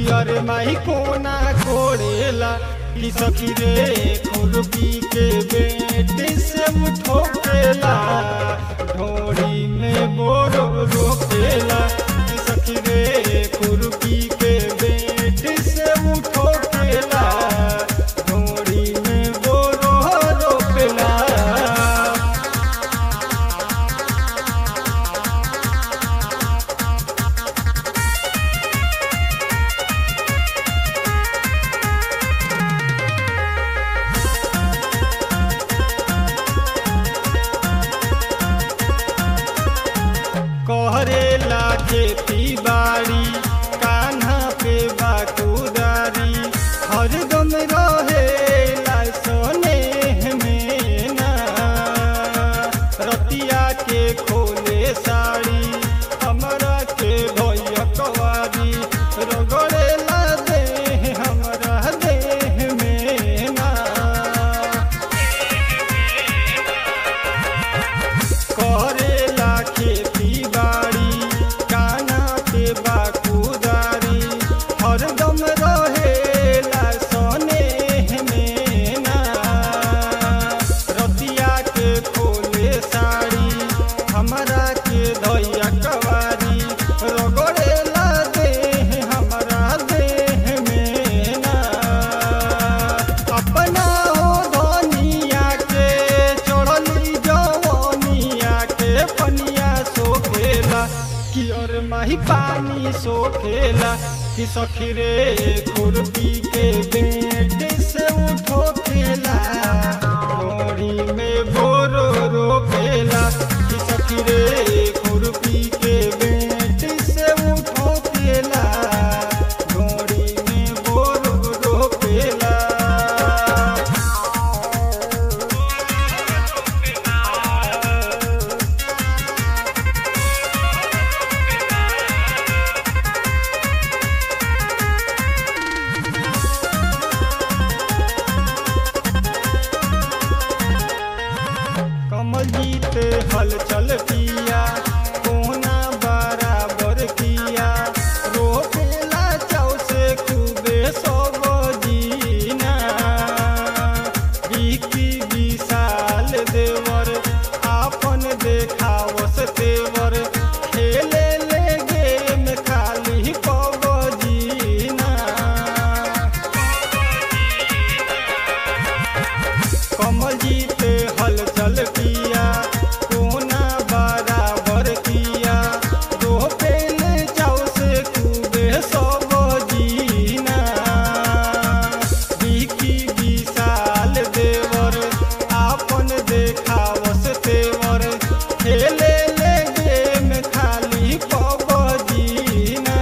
कि अरे माई कोना कोड़ेला कि सखी रे खुरपी के बेटे से उठोकेला ढोड़ी में बोरो रोकेला कि सखी रे खुरपी के बेटे से उठोकेला ढोड़ी में बोरो रोकेला कहरेला खेती बाड़ी कान्हा पे बाकुदारी हरदम रहेला सोने में ना रतिया के खोले साड़ी हमरा के भैया कवारी रगड़ेला दे हमरा देह में ना करेला खेती बाड़ी काना के बाकुदारी हरदम रहेला सोने में ना रतिया के खोले साड़ी हमरा के दैया कवारी रगड़ेला देह हमरा देह में ना अपना हो धनिया के चढ़ली जवनिया के पनिया सोखेला कि और माही पानी सोखेला कि सखी रे खुरपी के बेटे से उठो खेला मोरी में बोरो रोकेला कि सखी रे खुरपी के बेटे से उठो खेला मोरी में बोरो रोकेला कमल जीत हल चल पिया कोना बराबर किया रोकेला चाव से खूबे सब जीना बिकी विशाल देवर आपन देखावस तेवर खेले ले गेम खाली पब जीना कमल जीते हल चल किया कोना बराबर किया दो पेन चाव से खूबे सब जीना बिकी विशाल देवर आपन देखावस तेवर खेले ले गेम खाली पब जीना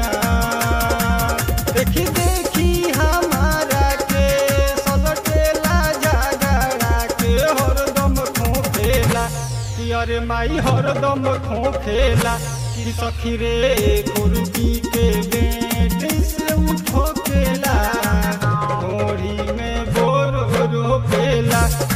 देखी देखी हमारा के सलटेला जागरा के हरदम खोखेला कि अरे माई हरदम खोखेला कि सखी रे गुरुजी के बेटे से उठो केला घोड़ी में बोर रोकेला